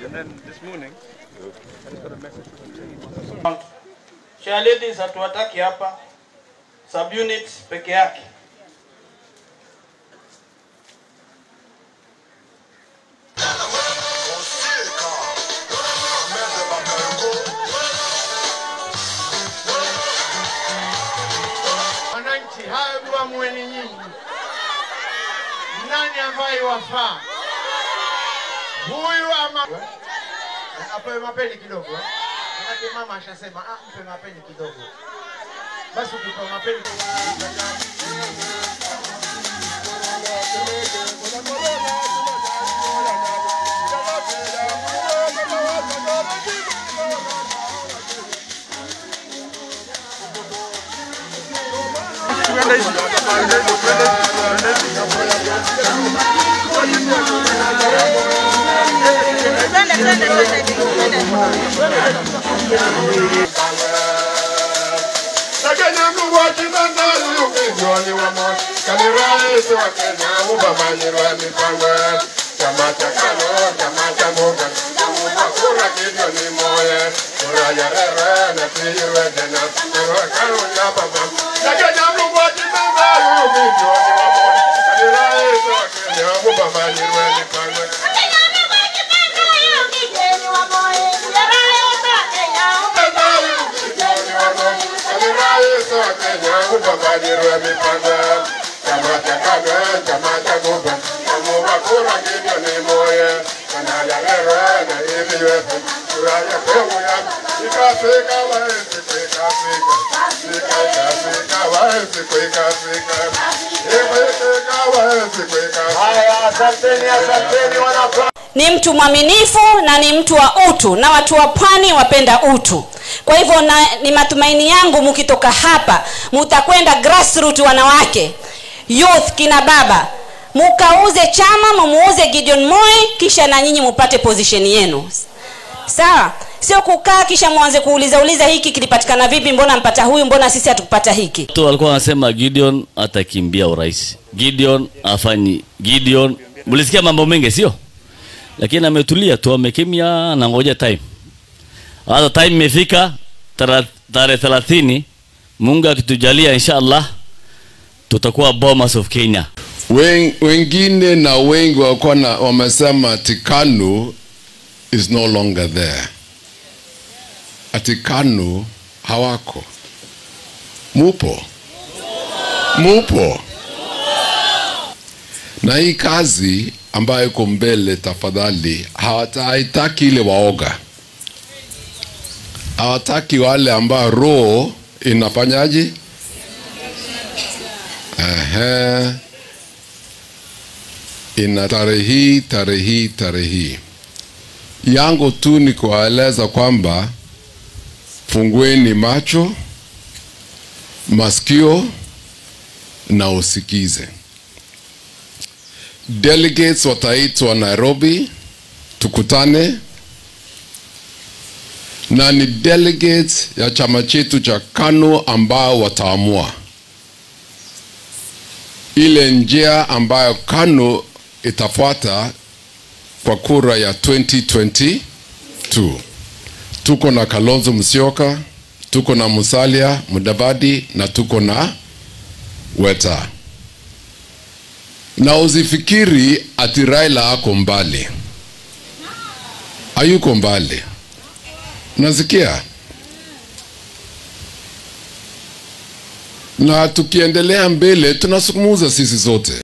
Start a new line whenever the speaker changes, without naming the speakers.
And then this morning, I just got a message from the team.
Chair ladies hatuwataki hapa, subunits peke yake.
Wananchi, hayo tuamueni nyinyi, nani ambaye wafaa huyu ama apewe mapeni kidogo eh? Manake mama ashasema ah, mpe mapeni kidogo. Basi ukipewa mapeni
Lakini Mungu akipenda upinzani wa moyo, kani rais wa Kenya ubamanyirwa mipango chama cha KANU, chama cha muungano, kuomba kura milioni moja, kura ya rere na tiiwe tena, kura KANU ya baba. Lakini Mungu akipenda upinzani wa moyo, kani rais wa Kenya ubamanyirwa mipango ubabajirwe mipango chama cha KANU chama cha muungano kuomba kura milioni moja kana ya rere na tiiwe kura ya kwewu ya ikafika waezi kuikafika ikafika waezi kuikafika ikafika waezi kuikafika
Haya, asanteni, asanteni wana
ni mtu mwaminifu na ni mtu wa utu na watu wa pwani wapenda utu kwa hivyo na, ni matumaini yangu mukitoka hapa mutakwenda grassroot wanawake youth kina baba mukauze chama mumuuze gideon moi kisha na nyinyi mupate position yenu sawa sio kukaa kisha mwanze kuuliza uliza hiki kilipatikana vipi mbona mpata huyu mbona sisi hatukupata hiki
watu walikuwa wanasema gideon atakimbia urais gideon afanyi gideon mlisikia mambo mengi sio lakini ametulia tu amekimya na ngoja time hata time imefika tara- tarehe thelathini mungu akitujalia insha allah tutakuwa bomas of kenya
Wen, wengine na wengi walikuwa na wamesema ati KANU is no longer there, ati KANU hawako. Mupo, mupo na hii kazi ambayo iko mbele, tafadhali, hawata- haitaki ile waoga, hawataki wale ambao roho inafanyaje? Ehe ina tarehe hii tarehe hii tarehe hii yangu tu ni kuwaeleza kwamba fungueni macho masikio na usikize delegates wataitwa nairobi tukutane na ni delegates ya chama chetu cha kanu ambao wataamua ile njia ambayo KANU itafuata kwa kura ya 2022. Tuko na Kalonzo Musyoka, tuko na Musalia Mudavadi na tuko na Weta, na usifikiri ati Raila ako mbali, hayuko mbali. Nasikia na tukiendelea mbele tunasukumuza sisi zote.